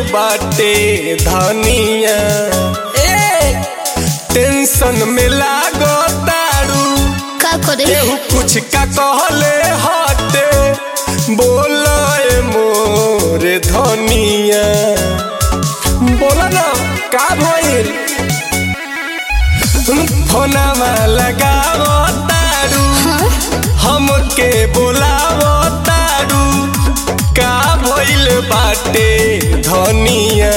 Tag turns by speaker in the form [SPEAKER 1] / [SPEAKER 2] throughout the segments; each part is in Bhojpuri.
[SPEAKER 1] बाटे धनिया ए टेंशन में लागो तारू
[SPEAKER 2] का करे
[SPEAKER 1] केहू कुछ का कहले हटे बोले मोर धनिया बोला ना का भइल फोनमा लगावो तारू
[SPEAKER 2] हाँ
[SPEAKER 1] हमके बोलावो तारू का भइल बाटे धनिया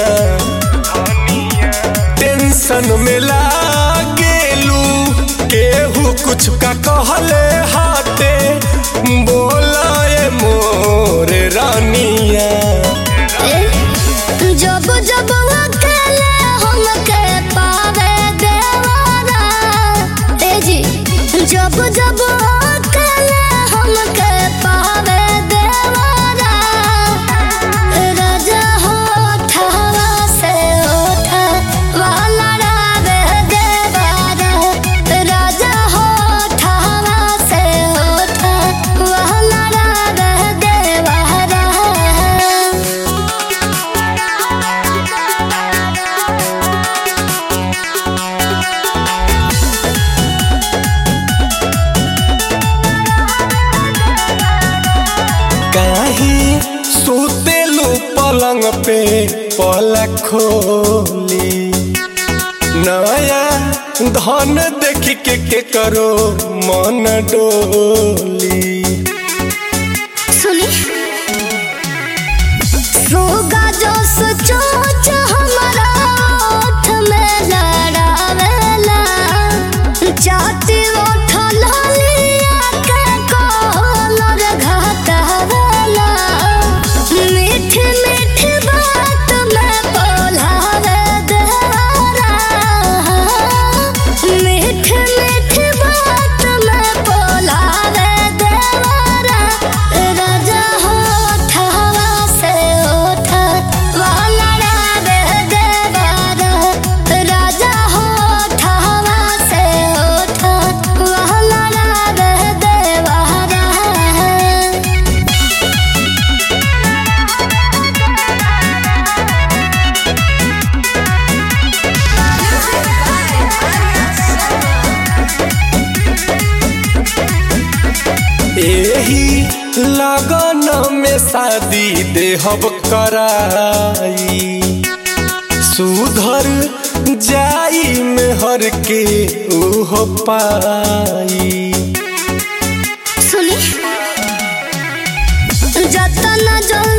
[SPEAKER 1] टेंशन में लागेलू केहू कुछ का कहले हाटे बोलाए मोर रानिया
[SPEAKER 2] ए, जब जब अकेले हमके पावे देवारा ए जी जब जब अकेले हमके पावे देवारा राजा होठवा से होठवा लड़ावे देवारा राजा होठवा से होठवा लड़ावे देवारा
[SPEAKER 1] काहे सुतेलू पलंग पे पलक खोली नया धन देख के के करो मन डोली
[SPEAKER 2] सुनी रोगा जो सोच हमारा ओठ में लड़ावेला चाहती ओठ लालिया के कोलर घटावेला मीठ मीठ बात में बोलावे देवारा मीठ मीठ बात में बोलावे देवारा राजा होठवा से होठवा लड़ावे देवारा राजा होठवा से होठवा लड़ावे देवारा
[SPEAKER 1] एही लगन में शादी देहब कराई सुधर जाई में हर के उहो पाई
[SPEAKER 2] सुनी जतना जल्दी